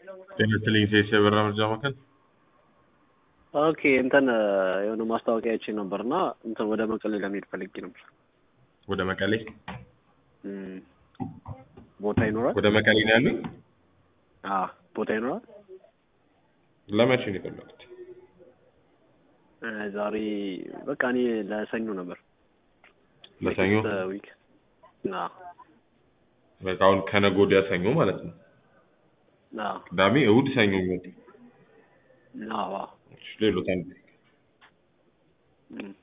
ጤና ይስጥልኝ ሴስ የበራ መርጃ ማዕከል ኦኬ እንትን የሆነ ማስታወቂያ አይቼ ነበር እና እንትን ወደ መቀሌ ለመሄድ ፈልጌ ነበር። ወደ መቀሌ እም፣ ቦታ ይኖራል? ወደ መቀሌ ነው ያሉኝ። አዎ ቦታ ይኖራል? ለመቼ ነው የፈለጉት? እ፣ ዛሬ በቃ እኔ ለሰኞ ነበር። ለሰኞ ዊክ አዎ በቃ አሁን ከነገ ወዲያ ሰኞ ማለት ነው። አዎ ቅዳሜ፣ እሑድ፣ ሰኞ የሚወጡ አዎ አዎ ሌሎት አንድ እም፣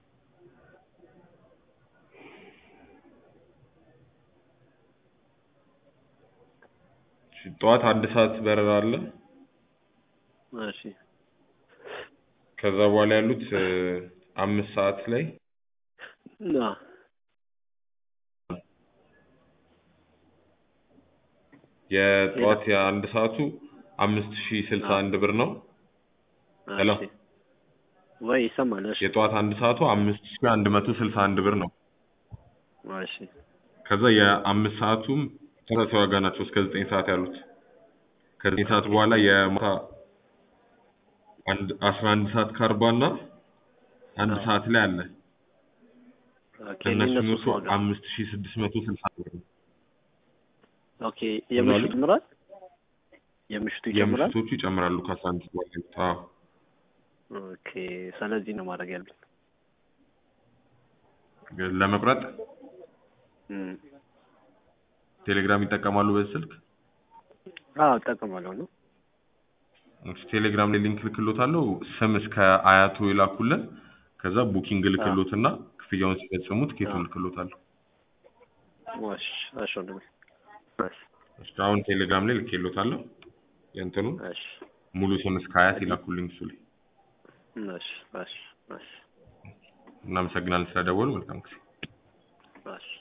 እሺ፣ ጠዋት አንድ ሰዓት በረራ አለ። እሺ ከዛ በኋላ ያሉት እ፣ አምስት ሰዓት ላይ አዎ የጠዋት የአንድ ሰዓቱ አምስት ሺህ ስልሳ አንድ ብር ነው። ሄሎ እሺ ወይ ይሰማል? እሺ የጠዋት አንድ ሰዓቱ አምስት ሺህ አንድ መቶ ስልሳ አንድ ብር ነው። እሺ ከዛ የአምስት ሰዓቱም ተመሳሳይ ዋጋ ናቸው እስከ ዘጠኝ ሰዓት ያሉት። ከዘጠኝ ሰዓት በኋላ የማታ አንድ አስራ አንድ ሰዓት ከአርባ እና አንድ አዎ። ሰዓት ላይ አለ። ኦኬ ከእነሱ የእነሱስ የሚወጡ ዋጋ አምስት ሺህ ስድስት መቶ ስልሳ ብር ነው። ኦኬ የምሽቱ ይጨምራል? የምሽቱ ይጨምራል? የምሽቶቹ ይጨምራሉ ከአስራ አንድ በኋላ ያሉት። አዎ ኦኬ ስለዚህ ነው ማድረግ ያለብን። ለመቁረጥ እም፣ ቴሌግራም ይጠቀማሉ በዚህ ስልክ? አዎ እጠቀማለሁ ነው። እሺ፣ ቴሌግራም ላይ ሊንክ ልክሎታለሁ። ስም እስከ አያቱ ይላኩልን። ከዛ ቡኪንግ ልክሎትና ክፍያውን ሲፈጽሙ ትኬቱን አዎ። ልክሎታለሁ። እሺ እሺ ወንድሜ እሺ እሺ፣ አሁን ቴሌግራም ላይ ልክሎታለሁ። የእንትኑ እሺ ሙሉ ስም እስከ አያት ይላኩልኝ እሱ ላይ። እሺ እሺ እሺ እናመሰግናለን ስለደወሉ። መልካም ጊዜ። እሺ